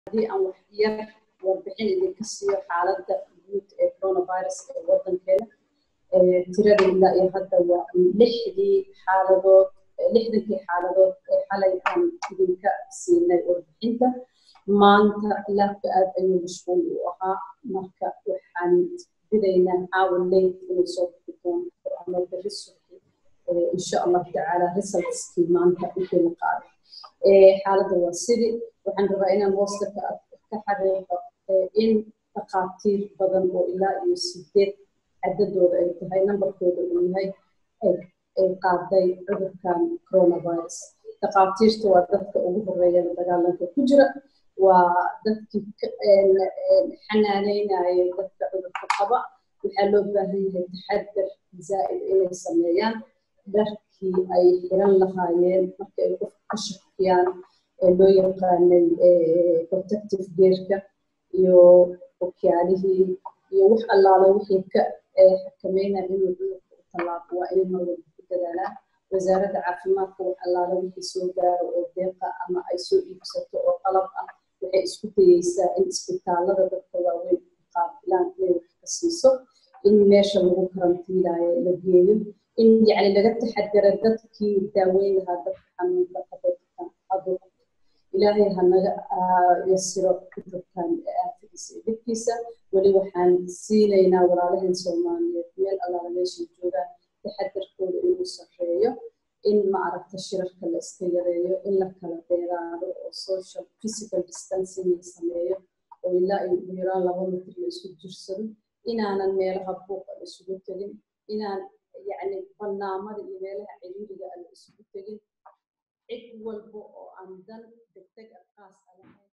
haddii aan wax yar warbixin idinka siiyo xaaladda guud ee coronavirus ee waddankeena tirada ilaa iyo hadda waa lixdii xaaladood lixdankii xaaladood ee xalay aan idinka siinay warbixinta maanta laabka aad ayuu mashquul u ahaa marka waxaan filaynaa caawa late inay soo bixi doonto ama berri suxi insha allahu tacaala resultskii maanta intii la qaaday xaaladda waa sidii waxaan rabaa inaan hoosta ka xariiqo in dhakhaatiir badan oo ilaa iyo sideed cadadooda ay tahay nambarkooda uu yahay ay qaaday cudurkan coronavirus dhakhaatiirta waa dadka ugu horeeya dagaalanka ku jira waa dadkii xanaaneynaya dadka cudurka qaba waxaa loo baahan yahay taxadar zaa'id inay sameeyaan dharkii ay xiran lahaayeen marka ay qofka ka shakiyaan ee loo yaqaanay protective gearka iyo okyaalihii iyo wax allaala wixii ka xakameynaya inuu cudurka u tallaabo waa inay mar walba ku dadaalaan wasaaradda caafimaadka wax allaala wixii soo gaaro oo deeqa ama ay soo iibsato oo qalab ah waxay isku dayeysaa in isbitaalada dadka waaweyn qaabilaan inay wax ka siiso in meesha lagu karantiilaayo la geeyo in yacni laga taxadara dadkii daaweyn lahaa dadka xanuunka qabeedkan cudurka ilaahay ha naga yasiro cudurkan aafadiisa iyo dhibkiisa weli waxaan siinaynaa walaalaheen soomaaliyeed meel allaala meeshay joogaan taxadarkooda inuu sarreeyo in ma aragta shirarka la iska yareeyo in la kala dheeraado oo social physical distancing la sameeyo oo ilaa iyo ugu yaraan laba mitir la isku jirsado inaanan meelaha buuqa la isugu tegin inaan yacni barnaamada iyo meelaha ciriiriga la isugu tegin cid walba oo aan dan degdeg ah qaas a lahayn